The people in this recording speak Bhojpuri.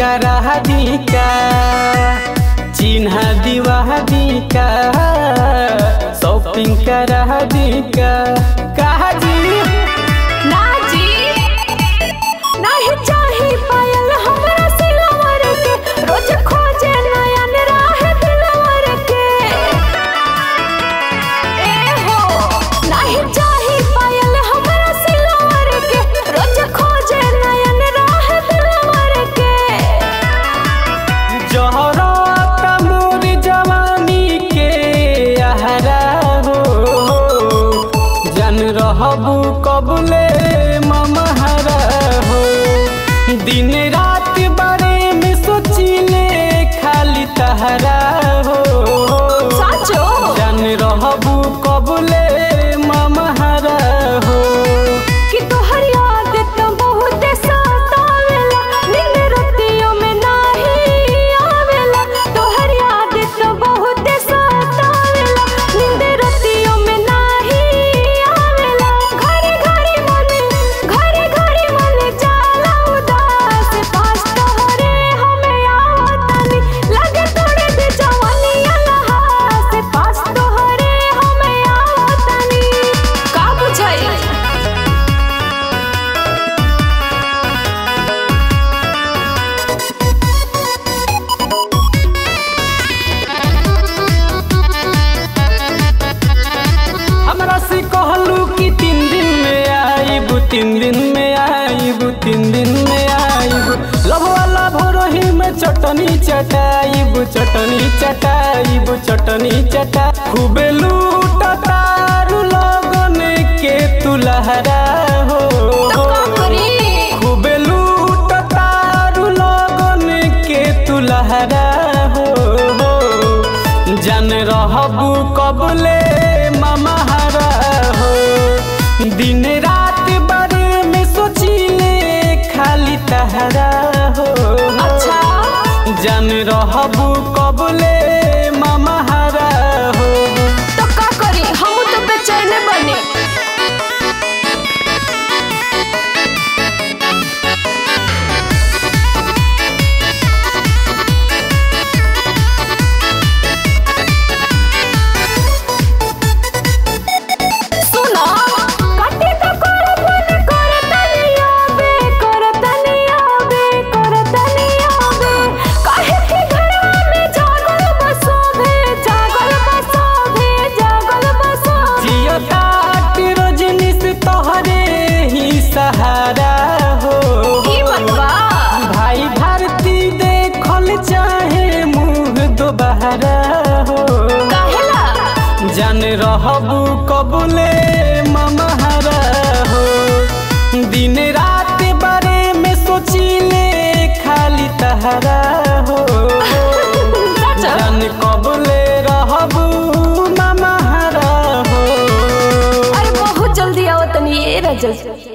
करा दी का चिन्ह दीवा दी का शॉपिंग करा दी का कहा जी ना जी नाही चाही पायल हमरा सिलवर के रोज खोजे नयन राह दिलवर के ए हो नाही चाही पायल हमरा सिलवर के रोज खोजे नयन राह दिलवर के जहरा तमोर जवानी के आहरा हो जन रहबू कबले ममहरा हो दिन रात बारे में सोचिले खाली तहरा हो साचो जन रहबू कबले ममहरा हो कि तोहर याद तो बहुत सतावेला नींद रतियों में नाही आवेला तोहर याद तो बहुत सतावेला नींद रतियों में नाही आवेला घड़ी घड़ी मन घड़ी घड़ी मन जाला उदास पास तोहरे हमें आवतनी लगे तोड़े दे जवानी अलहास पास तोहरे हमें आवतनी का बुझाई हमरा से कहलू कि तीन दिन में आईब तीन दिन में आईब तीन दिन में आईब लभ वाला भोरही में चटनी चटाईब चटनी चटाईब चटनी चटा खूबे लूट तारू लगन के तू लहरा हो तो का करी खूबे लूट तारू लगन के तू लहरा हो जन रहबू कबले ममहरा हो दिन रात बारे में सोचिले खाली तहरा हो अच्छा जन रहबू कबले ममहरा हो तो का करी हम तो बेचैन बने सुनो काटे का कर मन कर तनिया बे कर तनिया बे कर तनिया बे काहे के घरवा में जागल बसो भे जागल बसो भे जागल बसो जियो काट रजनी से तोहरे ही सहारा हो की बनवा भाई भारती देखल चाहे मुँह दोबारा हो काहेला जन रहबू कबूले ममहरा हो दिन रात बारे में सोचिले खाली तहरा हो सच जन कबूले रहबू ममहरा हो अरे बहुत जल्दी आओ तनी ये रजत